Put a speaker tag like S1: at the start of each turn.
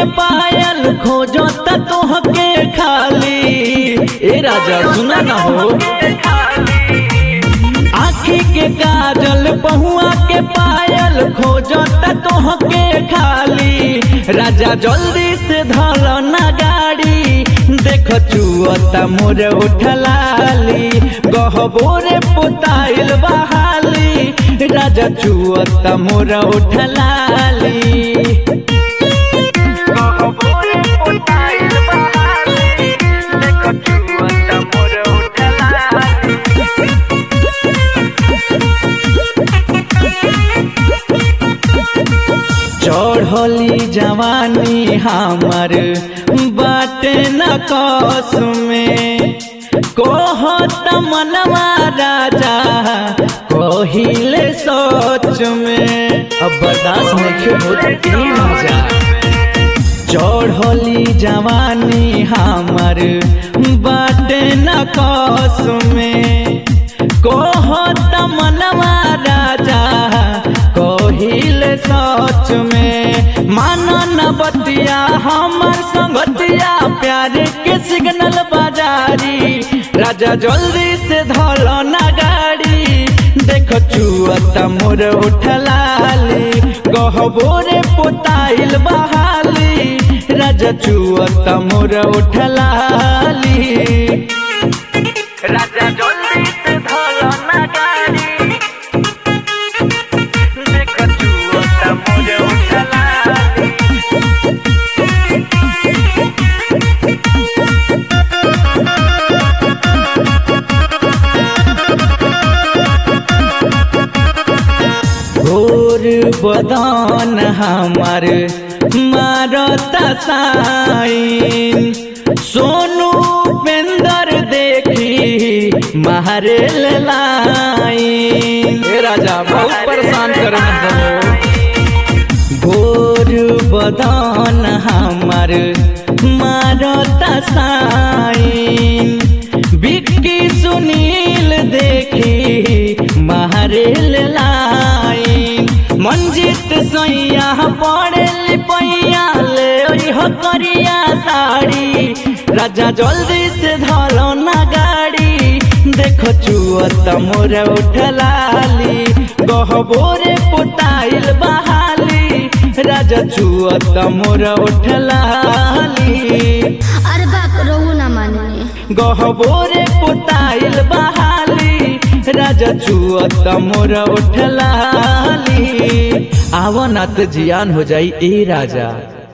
S1: पायल खोजत तोहके खाली ए राजा सुना ना हो आखी के काजल पहुआ के पायल खोजत तोहके खाली राजा जल्दी से धल ना गाड़ी देख चुअता मोर उठलाली गहबोरे पोताइल बहाली राजा चुअता मोर उठलाली गहबोरे पोताइल बहाली देख चुअता मोर उठलाली चढ़ली जवानी हमर बाटे न कस में कहत मनवा राजा कहिले सोच में अब बर्दाश्त नहीं होत ई राजा चढ़ली जवानी हमर बाटे न कस में कहत मनवा राजा कहिल सच में मानन बतिया हमर संगतिया प्यार के सिग्नल बाजारी राजा जल्दी से धल ना गाड़ी देख चुअत मोर उठलाली गहबोरे पोताइल बहाली राजा चुअत मोर उठलाली राजा जल्दी से धल ना गाड़ी देख चुअत मोर उठलाली घोर बदन हमार मारता साइन सोनू पेंदर देखी मारे लाइन ए राजा बहुत परेशान कर घोर बदन हमार मारता साइन बिक्की सुनील देखी मारेल लाइन मंजित सैया पड़ेल पैया ले ओह करिया साड़ी राजा जल्दी से धरो ना गाड़ी देखो चुअत मोर उठलाली गहबोरे पोताइल बहाली राजा चुअत मोर उठलाली
S2: अरे बाप रहुआ ना माने
S1: गहबोरे पोताइल बहाली राजा चुअत मोर उठलाली आवनात जियान हो जाई ए राजा